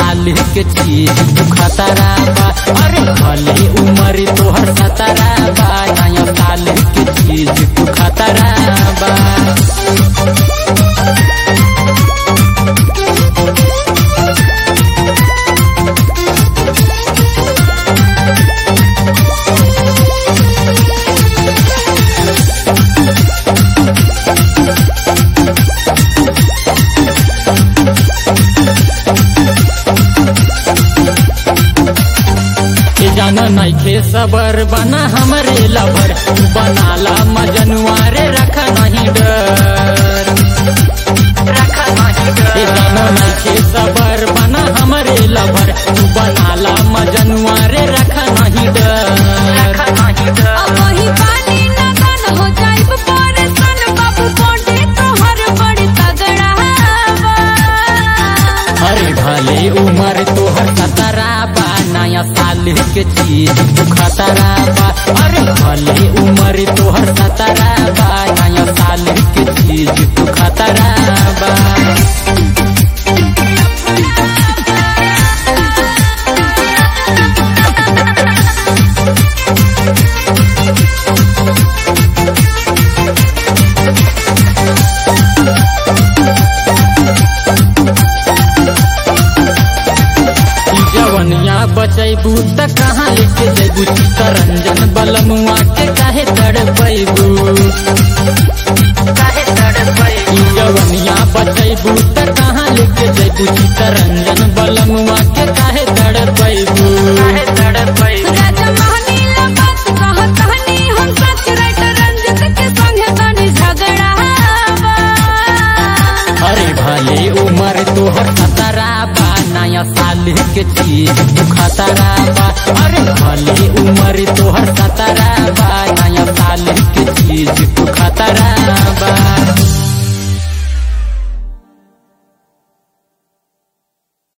साल के चीज तू खतरा बा अरे भले उम्र तोहर सतरा बा नया साल के चीज तू खतरा बा के जाना नइखे सबर बना हमरे लभर तू बनाला मजनुआ रे रखा नहीं डर के जाना नइखे सबर बना हमरे लभर तू बनाला मजनुआ रे रखा नहीं डर अब वही पानी न बन हो जाइब परेशान बाबू बोंडे तोहर बड़ी तगड़ा बा अरे भले उम्र तोहर सतरा बा नया साल के चीज तू खतरा बा अरे भले उम्र तोहर सतरा बा नया साल के चीज तू खतरा बा ई जवनिया बचैबू त कहाँ लेके जैबू चित्तरंजन बलमुआ के काहे तड़पैबू ई जवनिया बचैबू त कहाँ लेके जैबू चित्तरंजन बलमुआ के काहे तड़पैबू राजा महनीला बात कहत हनी हम सच राइटर रंजित के संगे तनी झगड़ा बा अरे भले उम्र तोहर खतरा बा नया साल के चीज तू खतरा बा अरे भले उम्र तोहर खतरा बा नया साल के चीज तू खतरा बा